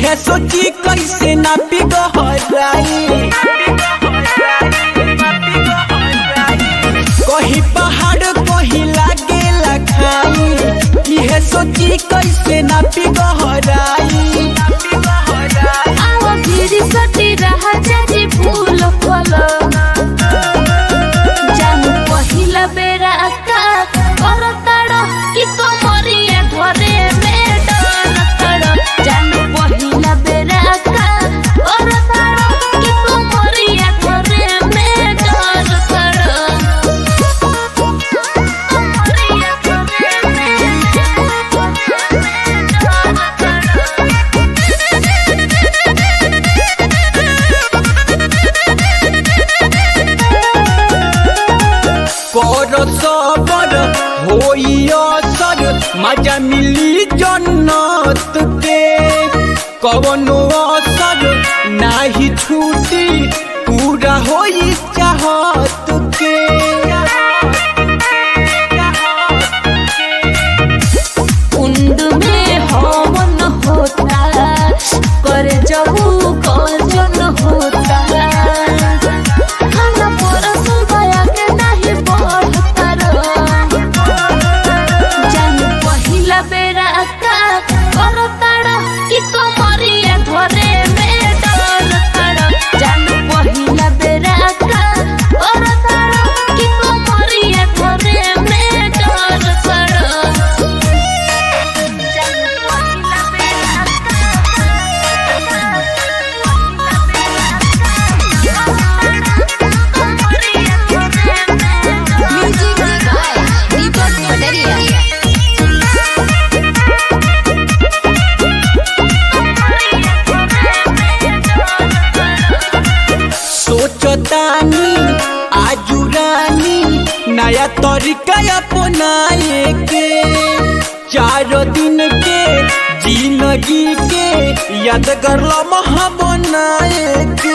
इहे सोची कैसे ना पिघराई कहीं पहाड़ कहीं लागे लखाई इहे सोची कैसे ना पिघराई आवा फिरी सटी रहा जाजी फूल फल जानू पहिला बेरा का करताड़ कि कमरिया घरे में डर तड़ जानू पहिला बेरा का करताड़ कि कमरिया घरे में डर तड़ कमरिया घरे में डर तड़ कर सबर होई असर मजा मिली जन्नत के कवनो असर नाही छूटी पूरा होई चाहत के कुंड में हवन होता कर जबू गजन होता खाना परस गया के नहीं बढ़ता जान पहिला बेरा का करताड़ कि कमरिया घरे में डर तड़ जान पहिला बेरा का करताड़ कि कमरिया घरे में डर तड़ Music by Deepak Kotaria. सोचतानी आजू रानी नया तरीका अपनाए के चार दिन के जिंदगी के यादगार लम्हा बनाए के